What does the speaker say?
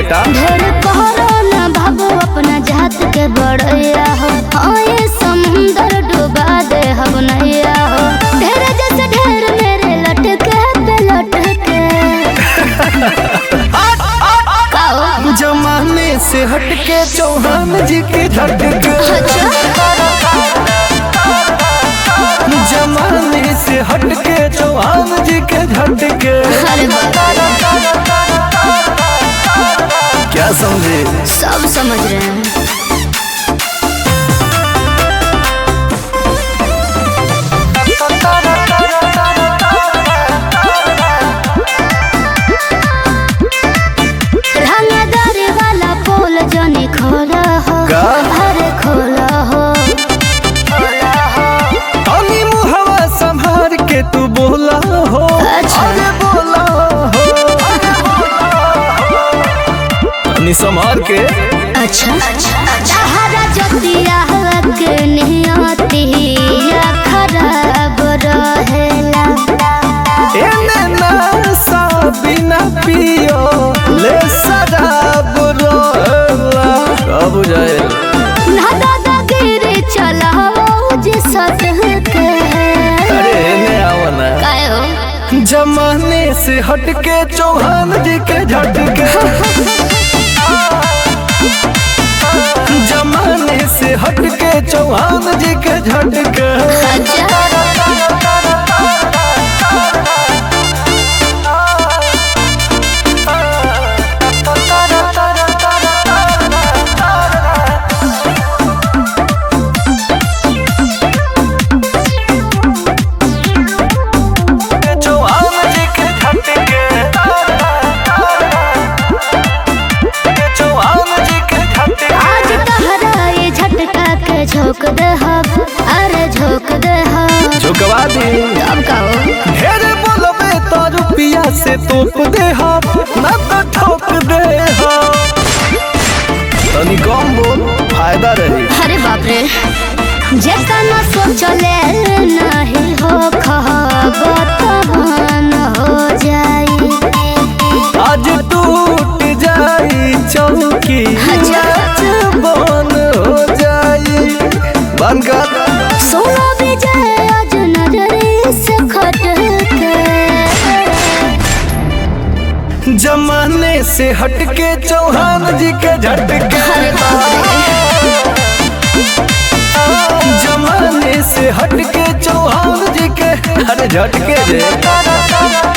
बेटा ढेर कहरो न बाबू अपना जात के बड़ैया हो आए समुंदर डुबा दे हम नैया हो ढेर जैसे ढेर मेरे लटके पे लटके काओ जमाने से हटके चौहान जी के झटके जमाने से हटके चौहान जी के झटके अरे बाप क्या समझे सब समझ रहे हैं रंगदारी वाला पोल जनी खोला हो का? अरे खोला हो तनी मुहवा संभार के तू बोला हो अच्छा। अरे बोला हो तनी संभार के अच्छा तहरा जतिया के नियतिया खराब रहेला एने ना बिना पियो ले शराब रोला का बुझाए ना दादागिरी चलाओ जे सतह के अरे एने आओ ना काय हो जमाने से हटके चौहान जी के झटके जमाने से हटके चौहान जी के झटके अच्छा चौहान जी के झटके चौहान जी के झटके आज तहरा ये झटका के झोंक दे हम अरे झोंक दे हम झुकवा दी अब कहो ढेर बोलबे तो रुपिया से तोप दे हम ना तो ठोक दे हम तनी कम बोल फायदा रही अरे बाप रे जैसा न सोचले नहीं हो खबतन हो जाई आज टूट जाई चौकी अच्छा। नाच बन हो जाई बन कर सोना विजय आज नजरे से खट के जमाने से हटके चौहान जी के झटके अरे बाप रे जमाने से हटके चौहान जी के अरे झटके जे